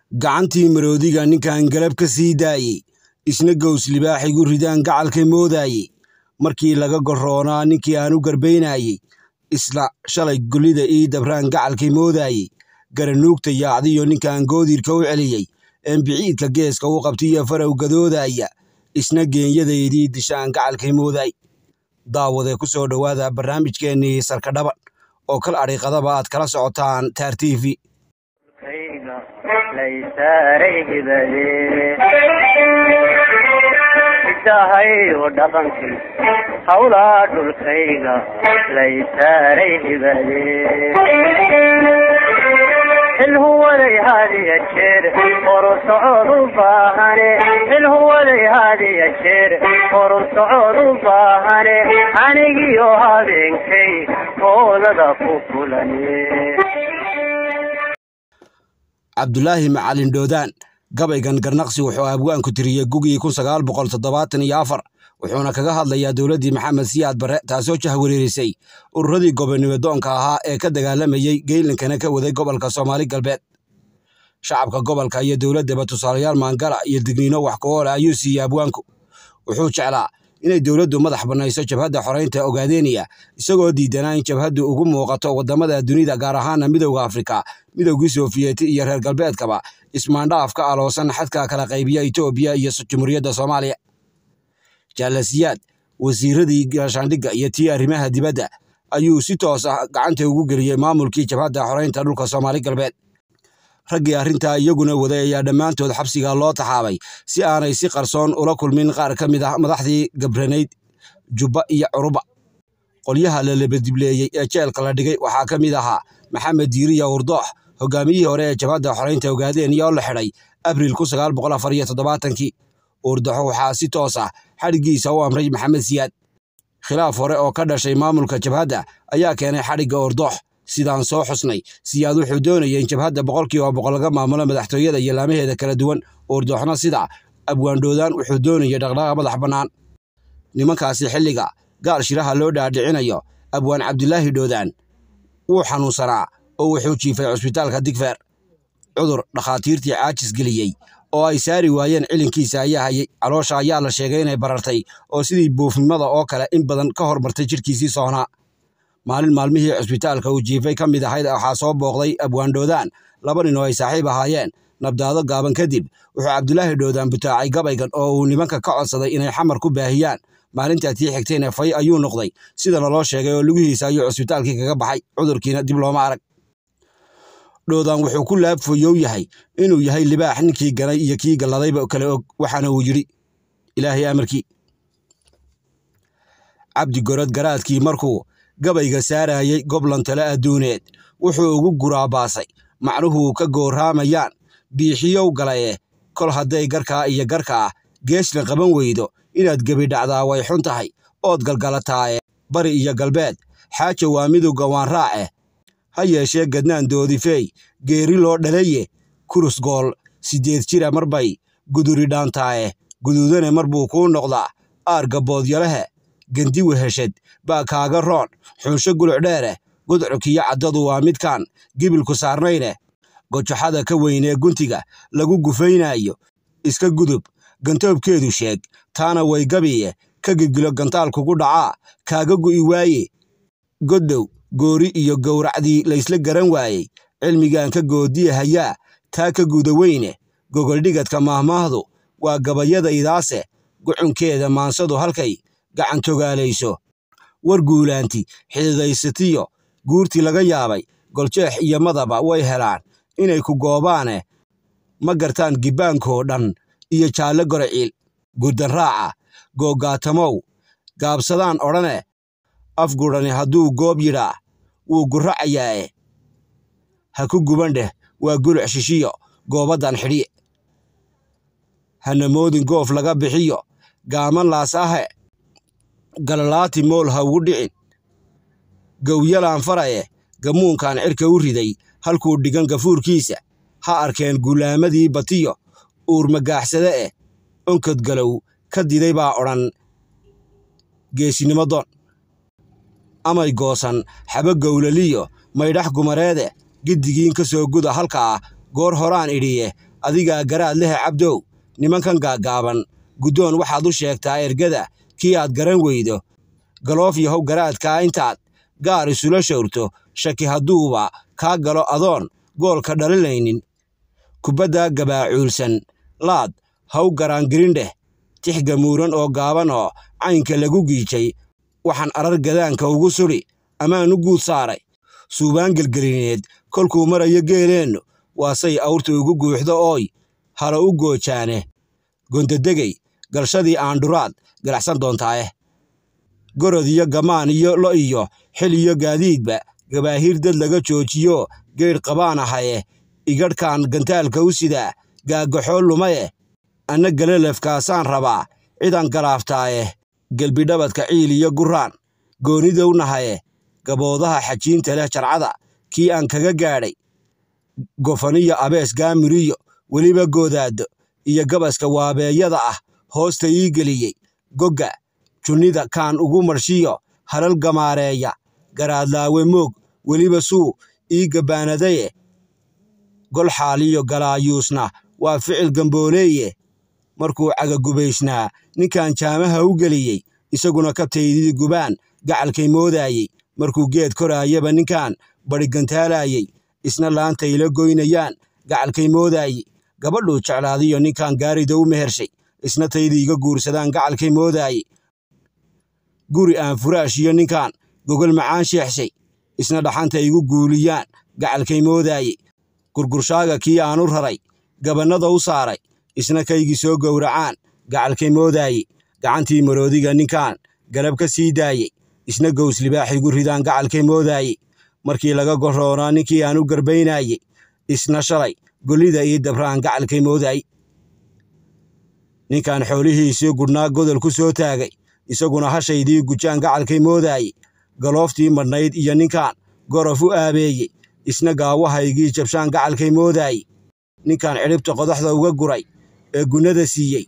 gacantii maroodiga ninkan galab ka sii daayey isna gows libaaxigu ridaan gacalka moodaayey markii laga gorroonaa ninkii aan u garbaynayey isla shalay gullida ii dabraan gacalkii moodaayey garanuugta yaacdiyo ninkan goodirka u celiyey een biciidka geeska u qabtiyo farow gadoodaya isna geenyadeydii dishaan gacalkii moodaay daawadee ku soo dhowaada barnaamijkeennii sarkadhaban oo kal adhiiqadaba aad kala socotaan taar t v idahayo dhaqankii hawlaa dhulkayga laysaaray hibade xilhuwaday haadiya jeer horu socod u baahane xilhuwaday haadiya jeer horu socod u baahane anigiyo habeenkay hoodada ku kulane cabdulaahi macalin dhoodaan gabaygan garnaqsi wuxuu abwaanku tiriyey gugii kun sagaal boqol toddobaatan iyo afar wuxuuna kaga hadlayaa dowladdii maxamed siyaad barre taasoo jahwareerisay ururadii gobonimo doonka ahaa ee ka dagaalamayey geelinkana ka waday gobolka soomaali galbeed shacabka gobolka iyo dowladdaba tusaalayaal maangala iyo digniino wax ku oola ayuu siiyey abwaanku wuxuu jeclaa inay dowladdu madax bannayso jabhadda xoraynta ogaadeeniya isagoo diidanaa in jabhaddu ugu muuqato waddamada dunida gaar ahaana midowda afrika midowgii sofiyeeti iyo reer galbeedkaba ismaandhaaf ka aloosan xadka kala qaybiya etoobiya iyo jumhuuriyadda soomaaliya jaalasiyaad wasiiradii gaashaandhigga iyo tii arrimaha dibadda ayuu si toos ah gacanta ugu geliyey maamulkii jabhadda xoraynta dhulka soomaali galbeed raggii arrintaa iyaguna waday ayaa dhammaantood xabsiga loo taxaabay si aanay si qarsoon ula kulmin qaar ka mid ah madaxdii gabranayd jubba iyo curuba qolyaha la labadibleeyey ee jeelka la dhigay waxaa ka mid ahaa maxamed diiriya urdoox hogaamiyihii hore ee jabhadda xoraynta ogaadeen oo la xidhay abriil kun sagaal boqol afar iyo toddobaatankii urdoxo waxaa si toos ah xadhiggiisa u amray maxamed siyaad khilaaf hore oo ka dhashay maamulka jabhadda ayaa keenay xadhigga urdoox sidaan soo xusnay siyaad wuxuu doonayay in jabhadda boqolkiiba boqol laga maamulo madaxtooyada iyo laamaheeda kala duwan uurdooxna sida abwaandhoodaan wuxuu doonayay dhaqdhaqaaq madax bannaan nimankaasi xilliga gaal shiraha loo dhaadhicinayo abwaan cabdilaahi dhoodaan wuu xanuunsanaa oo wuxuu jiifay cusbitaalka digfeer cudur dhakhaatiirtii caajis geliyey oo ay saari waayeen cilinkiisa ayaa hayay caloosha ayaa la sheegay inay barartay oo sidii buufnimada oo kale in badan ka hormartay jidhkiisii soonaa maalin maalmihii cusbitaalka uu jiifay ka mid ahayd waxaa soo booqday abwaandhoodaan laba nin oo ay saaxiib ahaayeen nabdaado gaaban kadib wuxuu cabdulaahi dhoodaan butaacay gabaygan oo uu nimanka ka codsaday inay xamar ku baahiyaan maalintaa tii xigtayna fay ayuu noqday sida naloo sheegay oo lugihiisa ayuu cusbitaalkii kaga baxay cudurkiina dib looma arag dhoodaan wuxuu ku laabfoyow yahay inuu yahay libaax ninkii ganay iyo kii galladayba kale og waxaana uu yidhi ilaahay amarkii cabdi gorod garaadkii markuu gabayga saarayey goblan tale adduuneed wuxuu ugu guraabaasay macnuhu ka gooraamayaan biixiyow galaye kol hadday garkaa iyo garkaa geesna qaban weydo inaad gebi dhacdaa way xun tahay ood galgalataaye bari iyo galbeed xaaja waa midowga waan raace ha yeeshee gadnaan doodifeey geeri loo dhalaye kurus gool siddeed jira marbay guduri dhaantaaye guduudane mar buu kuu noqdaa aarga boodyalehe gendi weheshad baa kaaga roon xunsho guluc dheere gudcukiyo caddadu waa midkaan gibilku saarnayne gojaxada ka weynee guntiga lagu gufaynaayo iska gudub gantoobkeedu sheeg taana way gabiye ka gilgilo gantaal kugu dhacaa kaaga gu'i waaye goddow goori iyo gowracdii laysla garan waayey cilmigaan ka goodiya hayaa taa ka guda weyne gogoldhigadka maahmaahdu waa gabayadaydaase gucunkeeda maansadu halkay gacantogaalayso war guulaanti xididaysatiyo guurtii laga yaabay goljeex iyo madaba way helaan inay ku goobaane ma gartaan gibbaankoo dhan iyo jaalle goraciil gurdanraaca googaatamow gaabsadaan odhane afgudhani hadduu goob yidhaa wuu gurracayaae ha ku guban dheh waa guluc shishiyo goobaddan xidhiye hana moodin goof laga bixiyo gaaman laas ahe galalaati mool ha ugu dhicin gowyalaan faraye gamuunkan cirka u riday halkuu dhigan gafuurkiisa ha arkeen gulaamadii batiyo uurmagaaxsade eh onkod galow ka diday baa odhan geesinimo doon amay goosan xaba gowlaliyo maydhax gumareede giddigiin ka soo guda halkaa goor horaan idhiye adigaa garaad lehe cabdow nimankan gaaggaaban guddoon waxaad u sheegtaa ergada kii aad garan weydo galoof yahow garaadkaa intaad gaar isula shawrto shaki hadduuba kaa galo adoon goolka dhalilaynin kubadda gabaacuulsan laad haw garaangirindheh tix gamuuran oo gaaban oo caynka lagu giijay waxaan arar gadaanka ugu sudhi amaan u guud saaray suubaan gelgelineed kolkuu marayo geeleennu waasay awrta ugu guuxdo ooy halo u goojaane gondadegey galshadii aandhuraad galacsan doontaaye gorod iyo gamaan iyo lo iyo xil iyo gaadiidba gabaahiir dad laga joojiyo geedh qabaan ahaye igadhkaan gantaalka u sidaa gaagaxoo lumaye anna galalafkaasaan rabaa cidaan galaaftaaye gelbidhabadka ciil iyo guraan goonidow nahaye gaboodaha xajiinta leh jarcada kii aan kaga gaadhay gofaniyo abees gaamiriyo weliba goodaado iyo gabaska waabeeyada ah hoosta ii geliyey gogga junnida kaan ugu marshiyo halal gamaareeya garaadlaawe moog weliba suu ii gabbaanadaye gol xaaliyo galaayuusna waa ficil gambooleeye markuu cagagubaysnaa ninkan jaamaha u geliyey isaguna kabtaydii gubaan gacalkay moodaayey markuu geed koraayaba ninkan badhigantaalaayey isna laantayla goynayaan gacalkay moodaayey gabadhuu jeclaadiyo ninkan gaarida u mehershay isna taydiiga guursadaan gacalkay moodaayey guri aan furaash iyo ninkan gogol macaan sheexshay isna dhaxanta igu guuliyaan gacalkay moodaayey gurgurshaaga kii aanu raray gabannada u saaray isna kaygii soo gowracaan gacalkay moodaayey gacantii maroodiga ninkan galab ka sii daayey isna gows libaax igu ridaan gacalkay moodaayey markii laga goroonaa ninkii aan u garbaynayey isna shalay gollida ii dabraan gacalkay moodaayey ninkan xoolihiisii gudhnaa godol ku soo taagay isaguna hashaydii gujaan gacalkay moodaayey galooftii madhnayd iyo ninkan gorof u aabeeyey isna gaawahaygii jabshaan gacalkay moodaayey ninkan cidhibta qodaxda uga guray ee gunnada siiyey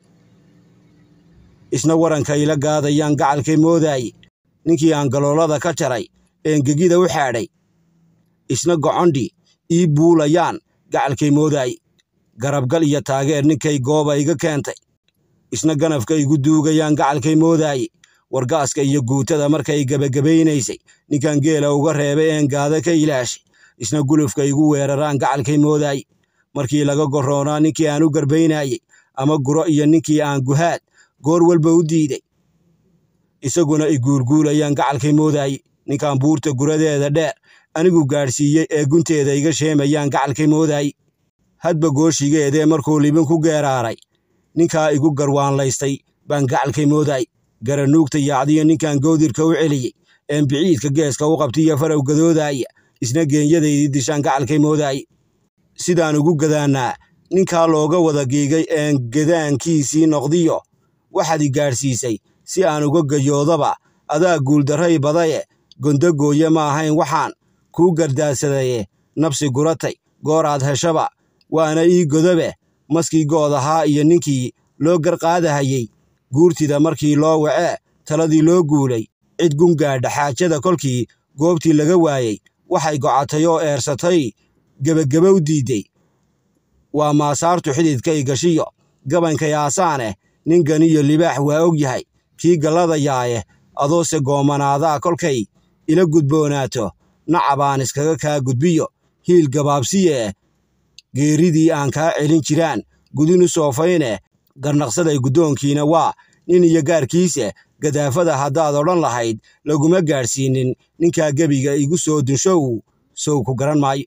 isna warankayla gaadayaan gacalkay moodaayey ninkii aan galoolada ka jaray eengegida u xaadhay isna gocondhi ii buulayaan gacalkay moodaayey garabgal iyo taageer ninkay gooba iga keentay isna ganafka igu duugayaan gacalkay moodaayey wargaaska iyo guutada markay gebagabaynaysay ninkan geela uga reebay een gaada ka ilaashay isna gulufka igu weeraraan gacalkay moodaayey markii laga goroonaa ninkii aan u garbaynayey ama guro iyo ninkii aan guhaad goor walba u diiday isaguna i guurguulayaan gacalkay moodaayey ninkan buurta guradeeda dheer anigu gaadhsiiyey ee gunteeda iga sheemayaan gacalkay moodaayey hadba gooshigeedee markuu libin ku geeraaray ninkaa igu garwaanlaystay baan gacalkay moodaayey garanuugta yaacdiyo ninkan goodirka u celiyey een biciidka geeska u qabtiyo farow gadoodaaya isna geenyadaydii dishaan gacalkay moodaayey sidaan ugu gadaannaa ninkaa looga wada giigay een gadaankiisii noqdiyo waxaad i gaadhsiisay si aan uga gayoodaba adaa guuldarray badaye gondogooye ma ahayn waxaan kuu gardaasadaye nabsi guratay gooraad heshaba waana ii godobe maskii good ahaa iyo ninkii loo garqaadahayey guurtida markii loo wacee taladii loo guulay cid gungaadha xaajada kolkii goobtii laga waayey waxay gocatay oo eersatay gebagabow diidday waa maasaartu xididkay gashiyo gabankay aasaaneh ninganiyo libaax waa og yahay kii galladayaaye adoose goomanaadaa kolkay ila gudboonaato nacabaan iskaga kaa gudbiyo hiil gabaabsiye geeridii aan kaa celin jiraan gudin u soofayne garnaqsaday guddoonkiina waa nin iyo gaarkiise gadaafada haddaad odhan lahayd laguma gaadhsiinin ninkaa gebiga igu soo dunshow sow ku garan maayo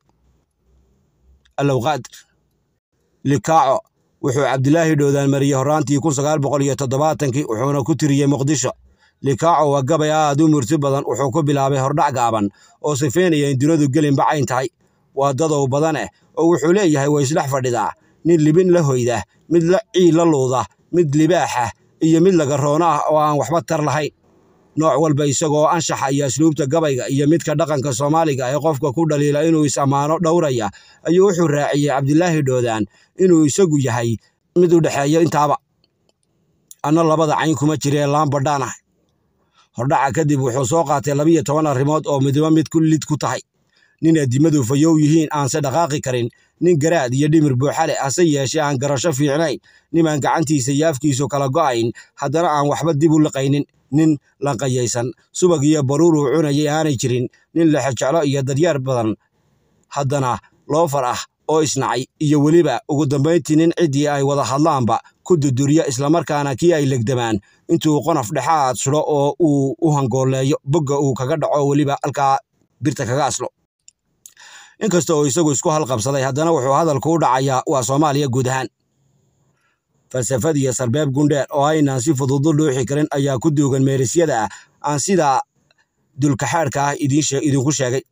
allowqaadir likaaco wuxuu cabdilaahi dhoodaan mariyey horraantii kun sagaal boqol iyo toddobaatankii wuxuuna ku tiriyey muqdisho likaaco waa gabay aad u murti badan wuxuu ku bilaabay hordhac gaaban oo sifeynaya in dunadu gelinba cayn tahay waa dadow badaneh oo wuxuu leeyahay way isdhex fadhidaa nin libin la hoyda mid la ciil la luuda mid libaaxa iyo mid lagaroono ah oo aan waxba tar lahayn nooc walba isagoo anshaxa iyo asluubta gabayga iyo midka dhaqanka soomaaliga ee qofka ku dhaliila inuu is-ammaano dhowraya ayuu wuxuu raaciyey cabdilaahi dhoodaan inuu isagu yahay mid u dhexeeya intaaba anna labada cayn kuma jiree laambadhaan ah hordhaca kadib wuxuu soo qaatay labiyo toban arrimood oo midba mid ku lid ku tahay nin addimadu fayow yihiin aanse dhaqaaqi karin nin garaad iyo dhimir buuxa leh hase yeeshee aan garasho fiicnayn nimaan gacantiisa iyo afkiisu kala go'ayn haddana aan waxba dib u liqaynin nin lanqayaysan subag iyo baruuruu cunayay aanay jirin nin lexejeclo iyo daryeer badan haddana loofar ah oo isnacay iyo weliba ugu dambayntii nin ciddii ay wada hadlaanba ku duduriya islamarkaana kii ay legdamaan intuu qonof dhexaad sudho oo uu u hangooleeyo bogga uu kaga dhaco weliba halkaa birta kaga aslo inkasta oo isagu isku halqabsaday haddana wuxuu hadalku u dhacayaa waa soomaaliya guud ahaan falsafad iyo sarbeeb gundheer oo aynaan si fudud u dhuuxi karin ayaa ku duugan meerisyada ah aan sidaa dulkaxaadhka ah idinku sheegay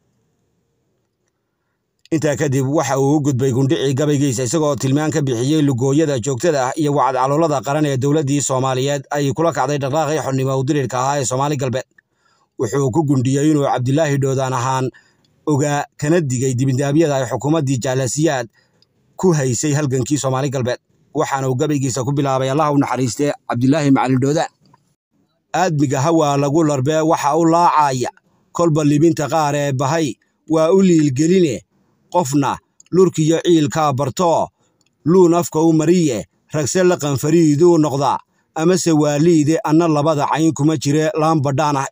intaa kadib waxa uu u gudbay gundhicii gabaygiisa isagoo tilmaan ka bixiyey lugooyada joogtada ah iyo wacadcaloolada qaran ee dowladdii soomaaliyeed ay kula kacday dhaqaaqii xornimo udirirka ahaa ee soomaali galbeed wuxuu ku gundhiyey inuu cabdilaahi dhoodaan ahaan ogaa kana digay dibindaabyada ay xukuumaddii jaalasiyaad ku haysay halgankii soomaali galbeed waxaana uu gabaygiisa ku bilaabay allah u naxariistee cabdilaahi macalin dhoodaan aadmiga hawaa lagu larbee waxa u laacaya kolba libinta qaar ee bahay waa u liilgeline qofna lurkiyo ciilkaa bartoo luun afka u mariye ragse laqan fariiduu noqdaa amase waaliide anna labada cayn kuma jire laambadhaanahay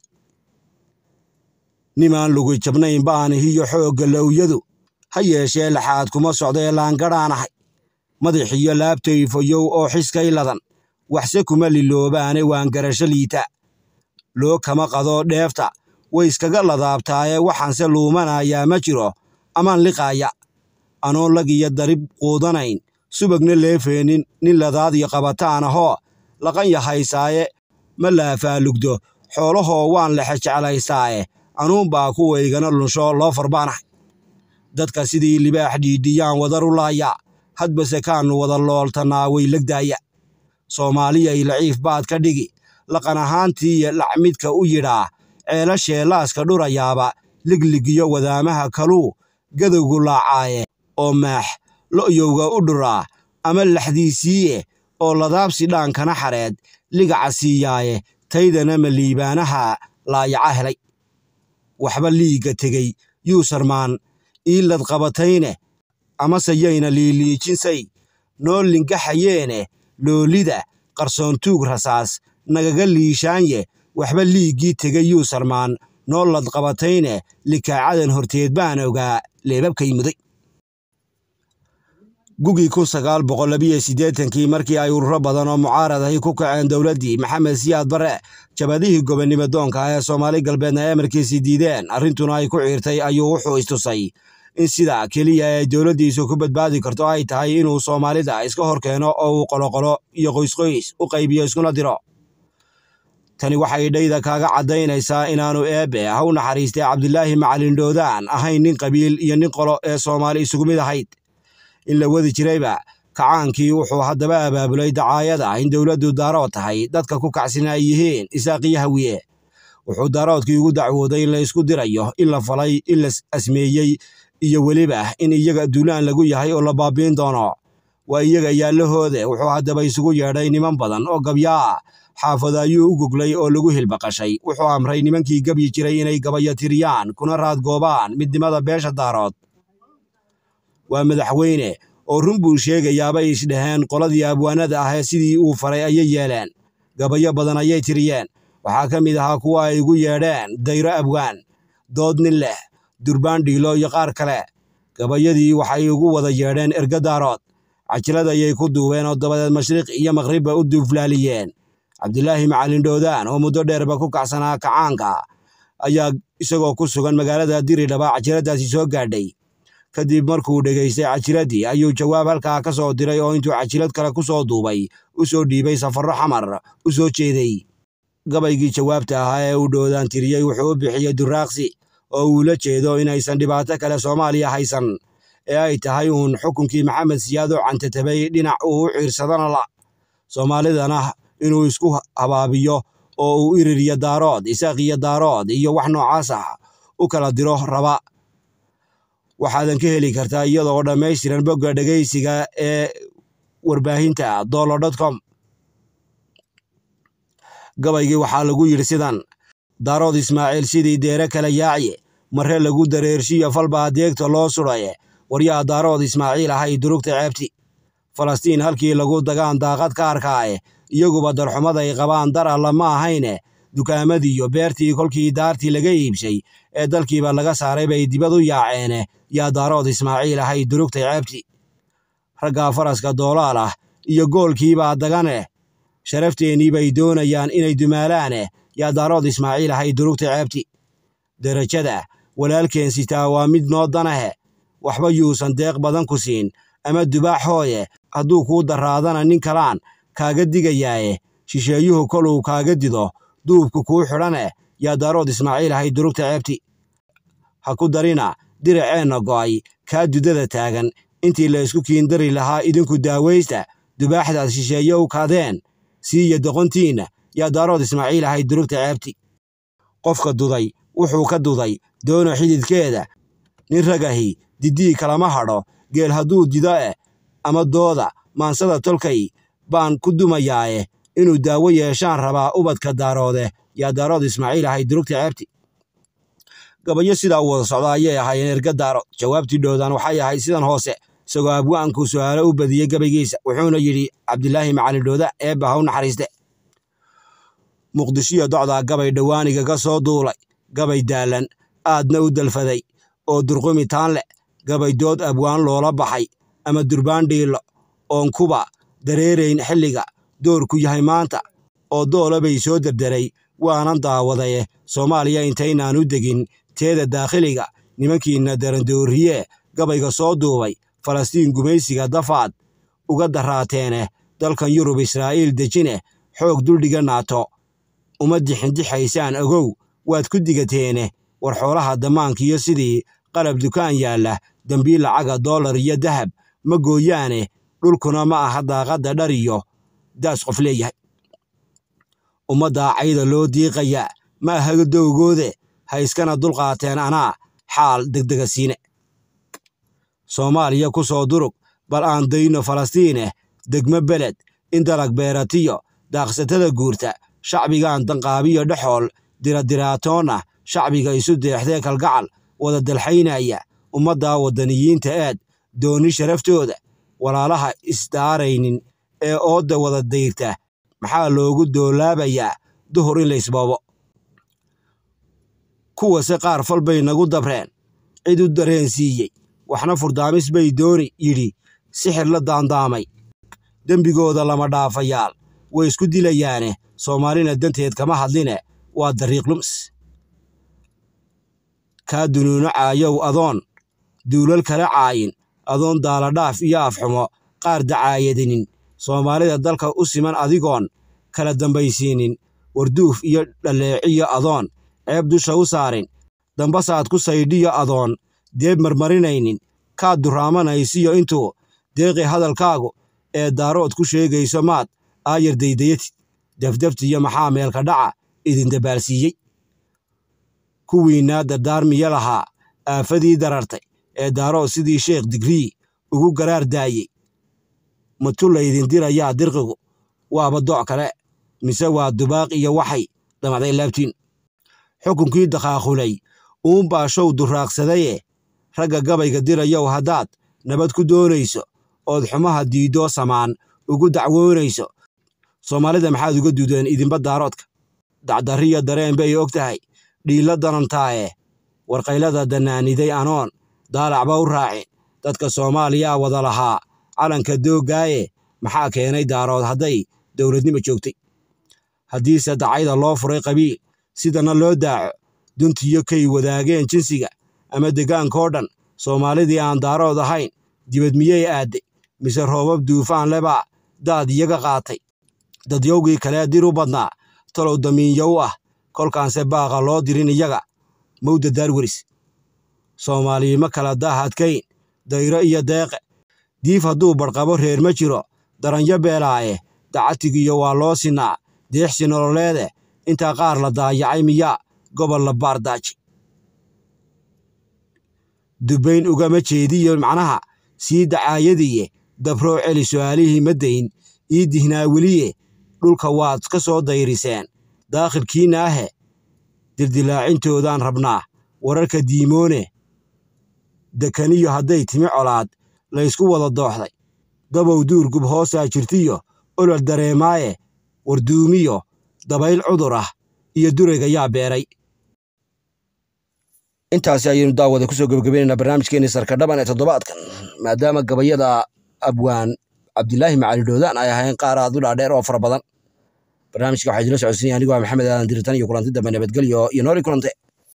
nimaan lugi jabnayn baanihiyo xoogga lowyadu ha yeeshee laxaad kuma socdaee laangadhaanahay madaxiyo laabtay fayow oo xiskay ladan waxse kuma liloobaane waan garasho liita loo kama qado dheefta way iskaga ladaabtaaye waxaanse luumanayaa ma jiro amaan liqaaya anoon lag iyo darib quudanayn subagna leefeenin nin ladaadiyo qabataan ahoo laqan yahaysaaye ma laafaalugdo xoolahoo waan lexe jeclaysaaye anuunbaa kuwaygana lunsho loo farbaanahay dadka sidii libaax dhiidhiyaan wadar u laayaa hadbase kaannu wada looltannaa way legdaaya soomaaliyay laciif baad ka dhigi laqan ahaantiiyo lacmidka u yidhaa ceelashee laaska dhurayaaba ligligiyo wadaamaha kaluu gadowgu laacaaye oo maax lo'yowga u dhuraa ama laxdiisiiye oo ladaabsi dhaankana xareed ligaca siiyaaye taydana ma liibaanaha laayaca helay waxba liigga tegey yuusarmaan iilad qabatayne amase yayna liiliijinsay noo lingaxayeene loolida qarsoontuug rasaas nagaga liishaanye waxba liiggii tegey yuusarmaan noo lad qabatayne likaacadan horteed baan ogaa leebabkay muday gugii kun sagaal boqol labiyo siddeetankii markii ay ururo badan oo mucaarad ahi ku kaceen dowladdii maxamed siyaad barre jabadihii gobonnimo doonka ah ee soomaali galbeedna emarkiisii diideen arrintuna ay ku ciirtay ayuu wuxuu istusay in sida keliya ee dowladdiisu ku badbaadi karto ay tahay inuu soomaalida iska hor keeno oo uu qoloqolo iyo qoysqoys u qaybiyo iskuna diro tani waxay dhayda kaaga caddaynaysaa inaannu eebbe ha u naxariistay cabdilaahi macalin dhoodaan ahayn nin qabiil iyo nin qolo ee soomaali isugu mid ahayd in la wadi jirayba kacaankii wuxuu haddaba abaabulay dacaayada in dowladdu daarood tahay dadka ku kacsan ay yihiin isaaqiyo hawiye wuxuu daaroodkii ugu dacwooday in la isku dirayo in la falay in la asmeeyey iyo weliba in iyaga duulaan lagu yahay oo la baabiin doono waa iyaga yaallahoode wuxuu haddaba isugu yeedhay niman badan oo gabyaa xaafada ayuu u goglay oo lagu hilbaqashay wuxuu amray nimankii gebyi jiray inay gabayo tiriyaan kuna raadgoobaan midnimada beesha daarood waa madaxweyne oo run buu sheegayaabay isdhaheen qoladii abwaanada ahee sidii uu faray ayay yeeleen gabayo badan ayay tiriyeen waxaa ka mid ahaa kuwa ay igu yeedheen dayro abwaan dood nin leh durbaan dhiilo iyo qaar kale gabayadii waxay ugu wada yeedheen erga daarood cajilad ayay ku duubeen oo dabadeed mashriq iyo maqribba u duuflaaliyeen cabdilaahi macalin dhoodaan oo muddo dheerba ku kacsanaa kacaanka ayaa isagoo ku sugan magaalada diridhaba cajiladdaasi soo gaadhay kadib markuu dhegaystay cajiladdii ayuu jawaab halkaa ka soo diray oo intuu cajilad kale ku soo duubay u soo dhiibay safarro xamar u soo jeeday gabaygii jawaabta ahaa ee uu dhoodaan tiriyey wuxuu u bixiyey duraaqsi oo uu la jeedo inaysan dhibaato kale soomaaliya haysan ee ay tahay uun xukunkii maxamed siyaad oo cantatabay dhinac uu u ciirsadana la soomaalidana inuu isku habaabiyo oo uu iririyo daarood isaaq iyo daarood iyo wax noocaas ah u kala diro raba waxaadan ka heli kartaa iyadoo dhammaystiran bogga dhegaysiga ee warbaahinta dolo com gabaygii waxaa lagu yidhi sidan daarood ismaaciil sidii deere kala yaaciye marre lagu dareershiyo falbaa deegta loo sudhaye waryaa daarood ismaaciil ahay durugta ceebti falastiin halkii lagu dagaan daaqad ka arkaaye iyaguba darxumaday qabaan dar alla ma ahayne dukaamadiiyo beertii kolkii daartii laga iibshay ee dalkiiba laga saaray bay dibad u yaaceene yaa daarood ismaaciil ahay durugtay ceebti raggaa faraska doolaal ah iyo goolkiibaa dagane sharafteenii bay doonayaan inay dumaalaane yaa daarood ismaaciil ahay durugtay ceebti derajada walaalkeen sitaa waa mid noo danahe waxba yuusan deeq badan ku siin ama dubaax hooye hadduu kuu daraadana nin kalaan kaaga digayaaye shisheeyuhu koluu kaaga dido duubku kuu xidhane yaa daarood ismaaciil ahay durugta ceebti ha ku darina diraceenna go'ay kaa dudada taagan intii la isku kiindari lahaa idinku daawaysta dubaaxdaad shisheeye u kadeen siiya doqontiinna yaa daarood ismaaciil ahay durugta ceebti qofka duday wuxuu ka duday doona xididkeeda nin ragahi diddii kalama hadho geel hadduu dido eh ama dooda maansada tolkay baan ku dumayaaye inuu daawo yeeshaan rabaa ubadka daaroode yaa daarood ismaaciil ahay durugta ceebti gabayo sidaa u wada socda ayay ahaayeen erga daarood jawaabtii dhowdaan waxay ahayd sidan hoose isagoo abwa'anku su'aalo u badiyey gabaygiisa wuxuuna yidhi cabdilaahi macalin dhowda eebba ha u naxariiste muqdishiyo docdaa gabay dhowaaniga ka soo duulay gabay daalan aadna u dalfaday oo durqumi taan leh gabay dood abwaan loola baxay ama durbaan dhiillo oon kuba dareerayn xilliga doorku yahay maanta oo doola bay soo derderay waanan daawadaye soomaaliya intaynaan u degin teeda daakhiliga nimankiinna darandooriyee gabayga soo duubay falastiin gumaysiga dafaad uga daraateene dalkan yurub israa'iil dejine xoog duldhiga naato uma dixindixaysaan ogow waad ku digateene war xoolaha dammaankiyo sidii qalab dukaan yaalla dembiil lacaga dollar iyo dahab ma gooyaane dhulkuna ma aha daaqadda dhar iyo daas qof leeyahay ummaddaa cayda loo diiqayaa ma aha dowgoode ha iskana dulqaateen anaa xaal degdega siine soomaaliya ku soo durug bal aan dayno falastiine degmo beled in dalag beeratiyo daaqsatada guurta shacbigan danqaabiyo dhexool diradiraatoonna shacbiga isu deexdee kalgacal wada dalxaynaya ummaddaa waddaniyiinta aad dooni sharaftooda walaalaha isdaaraynin ee oodda wada dayrta maxaa loogu doolaabayaa duhur in laysboobo kuwase qaar fal bay nagu dabreen cid u dareensiiyey waxna furdaamis bay dooni yidhi sixir la daandaamay dembigooda lama dhaafayaal way isku dilayaane soomaalina danteed kama hadline waa dariiq lums kaa dunuuno caayow adoon duulal kala caayin adoon daaladhaaf iyo afxumo qaar dacaayadinin soomaalida dalka u siman adigoon kala dambaysiinin warduuf iyo dhaleeciyo adoon ceeb dusha u saarin dambasaad ku saydhiyo adoon deeb marmarinaynin kaad duraamanaysiyo intuu deeqi hadalkaagu ee daarood ku sheegayso maad aayar daydayatid defdeftiyo maxaa meelka dhaca idin dabaalsiiyey kuwiinnaa dardaarmiya lahaa aafadii darartay ee daarood sidii sheekh digrii ugu garaar daayey matu laydin dirayaa dirqigu waaba doc kale mise waa dubaaq iyo waxay damacday laabtiin xukunkii dakhaaqulay uunbaa show duraaqsadaye ragga gabayga dirayow haddaad nabad ku doonayso ood xumaha diiddoo samaan ugu dacwoonayso soomaalida maxaad uga duudeen idinba daaroodka dacdarriyo dareen bay og tahay dhiilla danantaaye warqaylada dannaaniday anoon daalacba u raacin dadka soomaaliyaa wada lahaa calanka dooggaaye maxaa keenay daarood hadday dowladnimo joogtay haddiise dacayda loo furay qabiil sidana loo daaco duntiyo kay wadaageen jinsiga ama degaankoo dhan soomaalidii aan daarood ahayn dibad miyey aadday mise roobab duufaan lebaa daad iyaga qaatay dadyowgii kalee dir u badnaa talow damiinyo u ah kolkaanse baaqa loo dirin iyaga mawda daarweris soomaalii ma kala daahadkayn dayro iyo deeqe diif hadduu badhqabo reer ma jiro daranyo beelaaye dacatigiyo waa loo sinaa deexsi nololeede intaa qaar la daayacay miyaa gobol la baardaaji dubbayn ugama jeediyo macnaha sii dacaayadiye dabroo celi su'aalihii ma dayn ii dihnaa weliye dhulka waad ka soo dayriseen daakhilkiinna ahe dildilaacintoodaan rabnaa wararka diimoone dekaniyo hadday timi colaad laysku wada dooxday dabow duurgub hoosaa jirtiyo olol dareemaaye warduumiyo dabayl cudur ah iyo durayga yaa beeray intaasi ayaynu daawada kusoo gebagabaynaynaa barnaamijkeenii sarkadhaban ee toddobaadkan maadaama gabayada abwaan cabdilaahi macali dhoodaan ay ahayn qaar aad u dhaadheer oo fara badan barnaamijka waxaa idila socodsiinaya anigoo maxamed aadan diritan iyo kulanti dambe nabadgelyo iyo nooli kulante